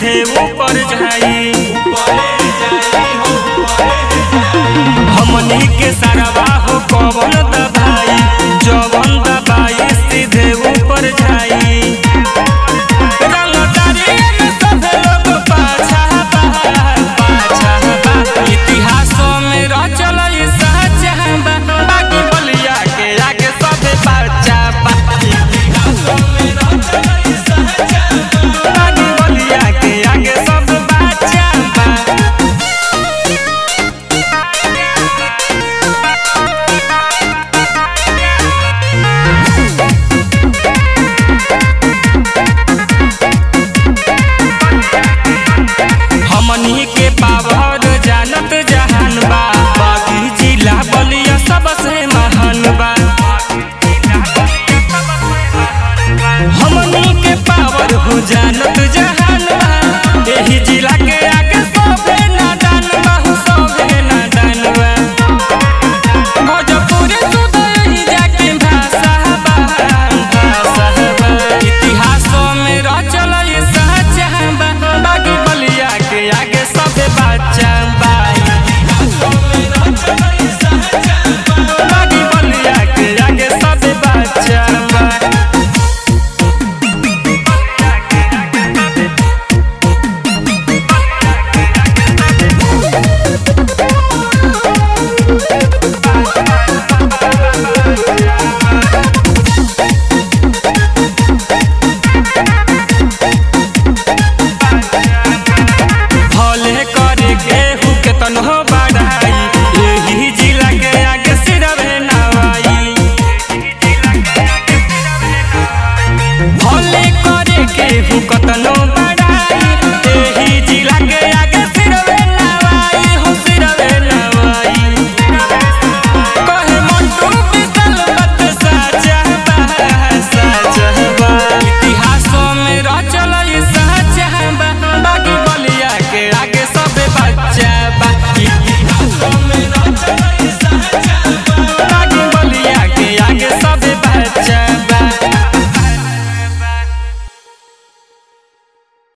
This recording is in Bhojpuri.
सीधे ऊपर जाई हमनी के सारा हो कवन दबाई जवन दबाई सीधे ऊपर जाई रंगदारी में सब लोग पाछा बा, पाछा बा। इतिहासों में रचल ई सच्चा बा, बाकी बलिया के आगे सब पाछा बा। इतिहासों में रचल ई सच्चा बा, बाकी बलिया के आगे सब पाछा बा। हमनी के पावर जानत जहान बा बाकी जिला बलिया सबसे महान बा हमनी के पावर हो जानत जहान बा एही जिला के आगे सबे नादान बा हो सबे नादान बा भोजपुरी सुध यही जाके भाषा बा भाषा बा इतिहासों में रचल ई सच्चा बा बागी बलिया के आगे सबे बच्चा बा इतिहासों में रचल ई सच्चा बा बागी बलिया के आगे सबे बच्चा बा भले करे केहू के तनहो बढ़ाई एही जिला के आगे सिरवे नवाई भले करे केहू कतनो बढ़ाई